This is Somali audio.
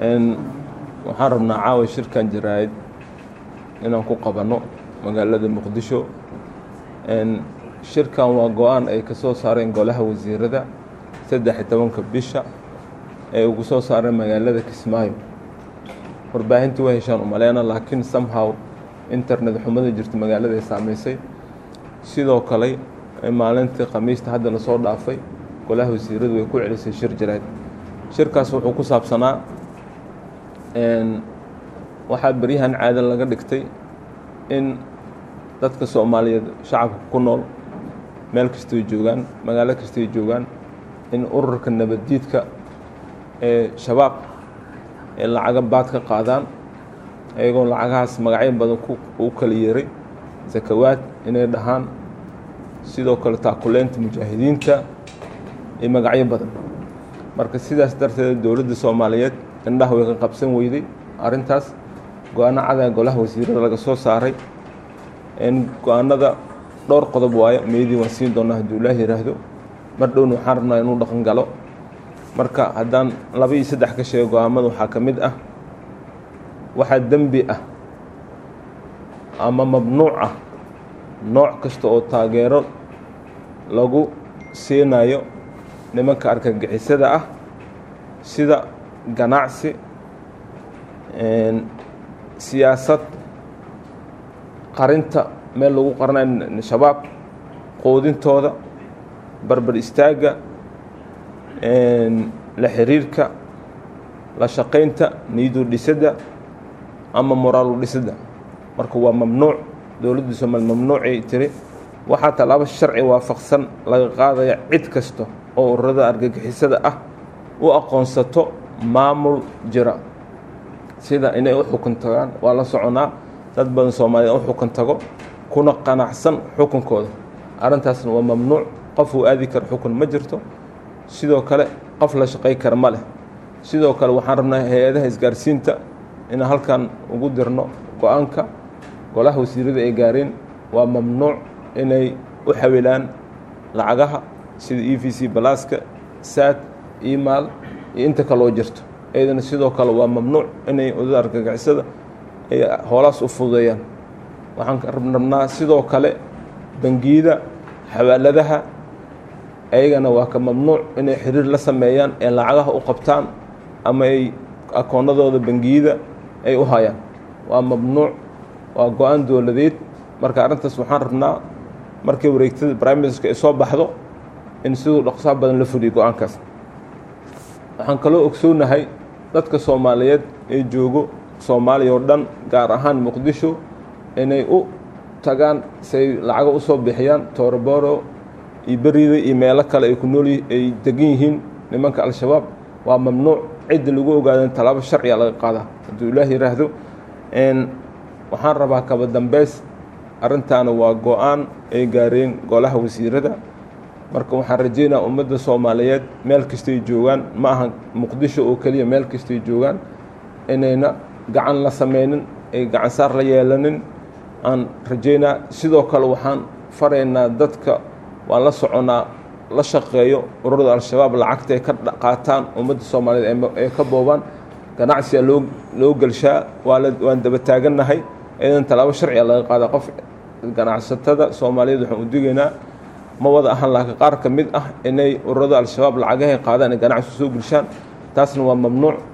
waxaan rabnaa caawa shirkan jaraa'id inaan ku qabanno magaalada muqdisho shirkan waa go-aan ay ka soo saareen golaha wasiirada saddex iyo tobanka bisha ee ugu soo saareen magaalada kismaayo warbaahintii way heshaan umaleyna laakiin somehow internet xumada jirta magaalada ay saameysay sidoo kale maalintii khamiista hadda lasoo dhaafay golaha wasiiradu way ku celisay shir jaraa'id shirkaas wuxuu ku saabsanaa waxaa beryahan caada laga dhigtay in dadka soomaaliyeed shacabka ku nool meel kastoy joogaan magaalo kastoy joogaan in ururka nabaddiidka ee shabaab ee lacaga baad ka qaadaan iyagoo lacagahaas magacyo badan u kala yeeray sakawaad inay dhahaan sidoo kale taakuleynta mujaahidiinta iyo magacyo badan marka sidaas darteed dowladda soomaaliyeed indhaha way ka qabsan weyday arrintaas go-aano cadaa golaha wasiirada laga soo saaray go-aanada dhowr qodob waayo meydii waan siin doonaa hadduu ilaah yidhaahdo mar dhowna waxaan rabnaa inuu dhaqan galo marka haddaan laba iyo saddex ka sheego go-aamada waxaa ka mid ah waxaa dembi ah ama mamnuuc ah nooc kasta oo taageero lagu siinayo nimanka argagixisada ah sida ganacsi siyaasad qarinta meel lagu qaranayo shabaab qoodintooda barbar istaagga la xiriirka la shaqaynta niyadu dhisidda ama moraalu dhisidda marka waa mamnuuc dowladda soomaaliya mamnuucay tiri waxaa tallaabo sharci waafaqsan laga qaadaya cid kasta oo ururada argagixisada ah u aqoonsato maamul jira sida inay u xukun tagaan waa la soconaa dad badan soomaaliya u xukun tago kuna qanacsan xukunkooda arrintaasna waa mamnuuc qof uu aadi karo xukun ma jirto sidoo kale qof la shaqay kara ma leh sidoo kale waxaan rabnaa hay-adaha isgaarsiinta inaan halkan ugu dirno go-aanka golaha wasiirada ay gaareen waa mamnuuc inay u xawilaan lacagaha sida e v c balaaska saad email iyo inta kaloo jirto iyadana sidoo kale waa mamnuuc inay odada argagixisada ay hoolaas u fududeeyaan waxaan rabnaa sidoo kale bangiyada xawaaladaha ayagana waa ka mamnuuc inay xiriir la sameeyaan ee lacagaha u qabtaan ama ay akoonadooda bangiyada ay u hayaan waa mamnuuc waa go-aan dowladeed marka arrintaas waxaan rabnaa markii wareegtada brimeska ay soo baxdo in siduu dhaqsaha badan la fuliyo go-aankaas waxaan kaloo ogsoonahay dadka soomaaliyeed ee joogo soomaaliya oo dhan gaar ahaan muqdisho inay u tagaan say lacago usoo bixiyaan tooroboro iyo berida iyo meelo kale ay ku nool ay degan yihiin nimanka al-shabaab waa mamnuuc cidda lagu ogaada tallaabo sharciga laga qaadaa hadduu ilaah yidhaahdo waxaan rabaa kaba dambeys arrintaana waa go-aan ay gaareen golaha wasiirada marka waxaan rajeynaa ummadda soomaaliyeed meel kastay joogaan ma aha muqdisho oo keliya meel kastay joogaan inayna gacan la sameynin ay gacan saar la yeelanin aan rajeynaa sidoo kale waxaan faraynaa dadka waan la soconaa la shaqeeyo ururada al-shabaab lacagta ay ka qaataan ummadda soomaaliyeed ay ka boobaan ganacsiga loo loo gelshaa waala waan daba taagannahay iyadan tallaabo sharciga laga qaada qof ganacsatada soomaaliyeed waxaan u digaynaa ma wada ahan laakiin qaar ka mid ah inay ururada al-shabaab lacagahay qaadaan ay ganacsi soo gelshaan taasna waa mamnuuc